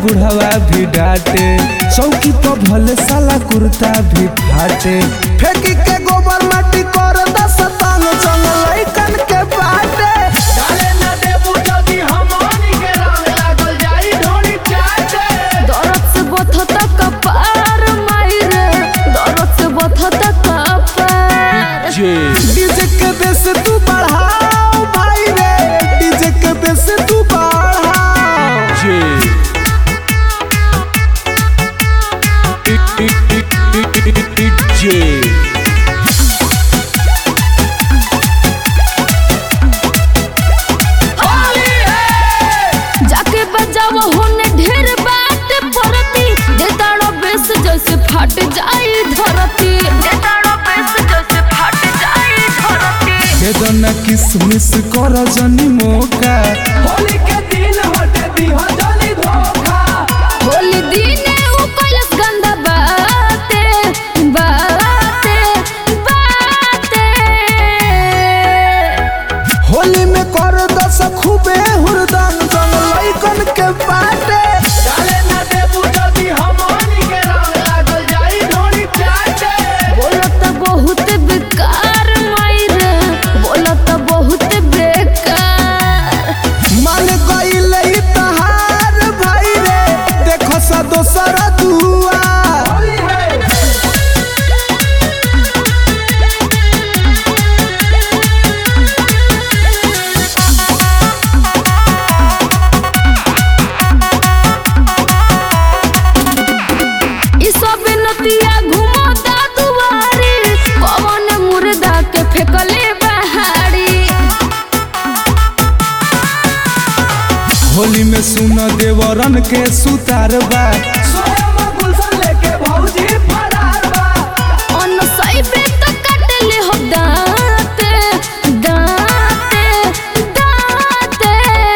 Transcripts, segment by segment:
बुढ़ावा भी डांटे चौकी पर भले साला कुर्ता भी फाटे फेंकी के गोबर माटी कर दस तंग चंग लइकन के बाटे डाले न देबू जदी हमनी के रंग लागल जाई ढोली चाटे दरद से बथत कपार मायरे दरद से बथत कपार डीजे के बेस तू बढ़ाओ भाई रे डीजे के बेस तू बढ़ाओ होली है जाके बजाव होने ढेर बात परती देताड़ो बेस जैसे फट जाई धरती देताड़ो बेस जैसे फट जाई धरती बेदना किसमिस कर जनी मौका होली के दिन हटे दिहा जली धोखा होली दिने उ कैलस गंदा बाते बाते बाते होली में कर दस खूबे हुरदंग जंग लइकन के बाटे डाले न देबू जदी हमनी के रंग लागल जाई ढोली चाटे बोलत बहुत बेकार मायरे बोलत बहुत बेकार मान गईल ई तहार भाई रे देखो सा दोसर दुआ होली है ई सब नतिया घुमता दुआरी पवन मुर्दा के फेकले बहारी होली में सुन देवरन के सुतार बा स्वयं गुलशन लेके भौजी फरार बा अन सैबे तो कटले हो दाते दाते दाते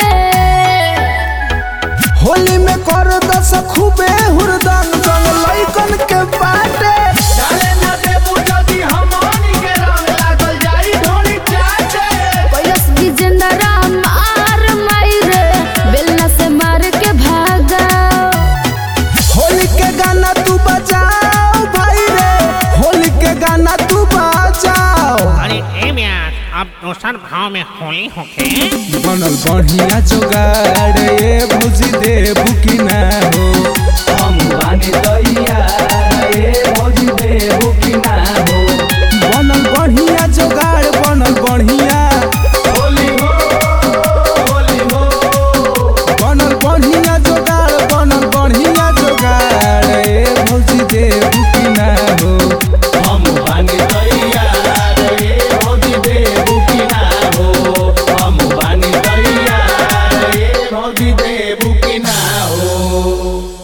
होली में कर दस खूबे हुरदंग जंग लइकन के बाटे डाले न देबू जदी हमनी के रंग लागल जाई ढोली चाटे कैलस विजेंद्रा मार मायरे बेलना से मार के भागा होली के गाना तू बजाओ भाई रे होली के गाना तू बजाओ अरे ए म्यार अब दोसर भाव में होली होके बनल बढ़िया जोगाड़ ये भौजी देबू की ना हो हम बानी दैया ए भौजी देबू की ना हो बनल बढ़िया जोगाड़ बनल बढ़िया होली हो होली हो बनल बढ़िया जोगाड़ बनल बढ़िया जोगाड़ ये भौजी देबू की ना हो हम बानी दैया ए भौजी देबू की ना हो हम बानी दैया ए भौजी देबू की ना हो